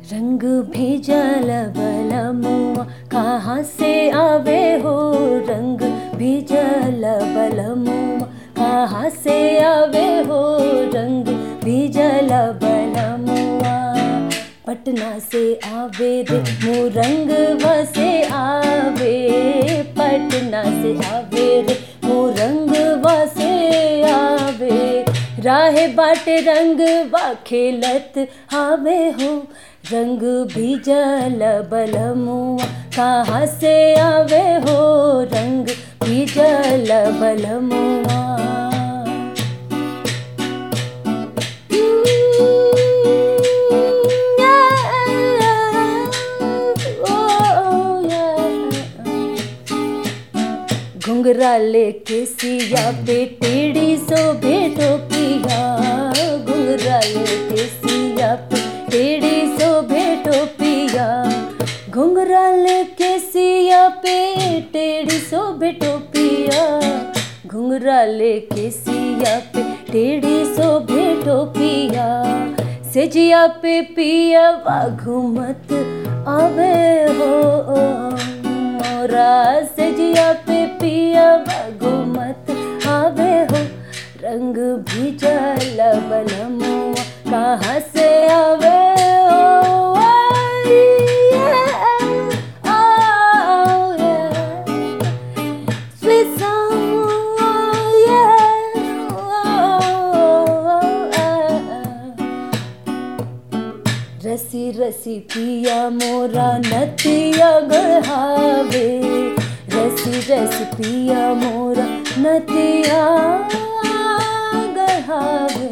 रंग भेजल बलमुआ कहाँ से आवे हो रंग भेजल बलमुआ कहाँ से आवे हो रंग भेजल बलमुआ पटना से आवे रे मोरंग से आवे पटना से आवे रे मोरंग से आवे राहे बाटे रंग बा खेलत आवे हो रंग भीजल बलमुआ कहाँ से आवे हो रंग भीजल बलमुआ घुंघरा लेके सिया पे टेढ़ी सो भेटो पिया घुंघरा लेके सिया पे टेढ़ी सो भेटो पिया घुंघरा लेके सिया पे टेढ़ी सो भेटो पिया घुंघरा लेके सिया पे टेढ़ी सो भेटो पिया सेजिया पे पिया घुमत आवे हो मोरा सेजिया पे पिया घुमत आवे हो रंग भीजल बलमुआ कहाँ से आवे हो Oh, yeah. Sweet song, oh, yeah. रसी रसी पिया मोरा नतिया गढ़ावे रसी रसी पिया मोरा नतिया गढ़ावे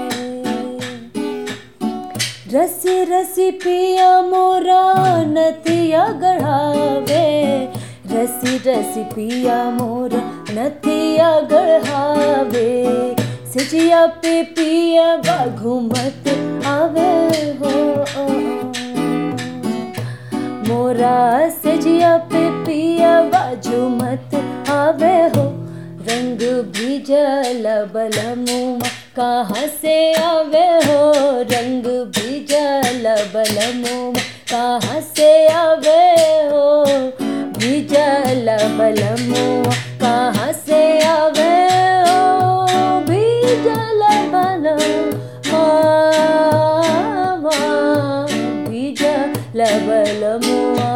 रसी रसी पिया मोरा नतिया गढ़ावे रसी रसी पिया मोरा नतिया गढ़ावे सजिया पे पिया बा घूमत आवे हो मोरा सजिया पे पिया बा झूमत आवे हो रंग भीजल बलमुआ कहाँ से आवे हो रंग भीजल बलमुआ कहाँ से आवे हो भीजल बलमुआ कहाँ से आवे हो भीजल बलमुआ भीजल बलमुआ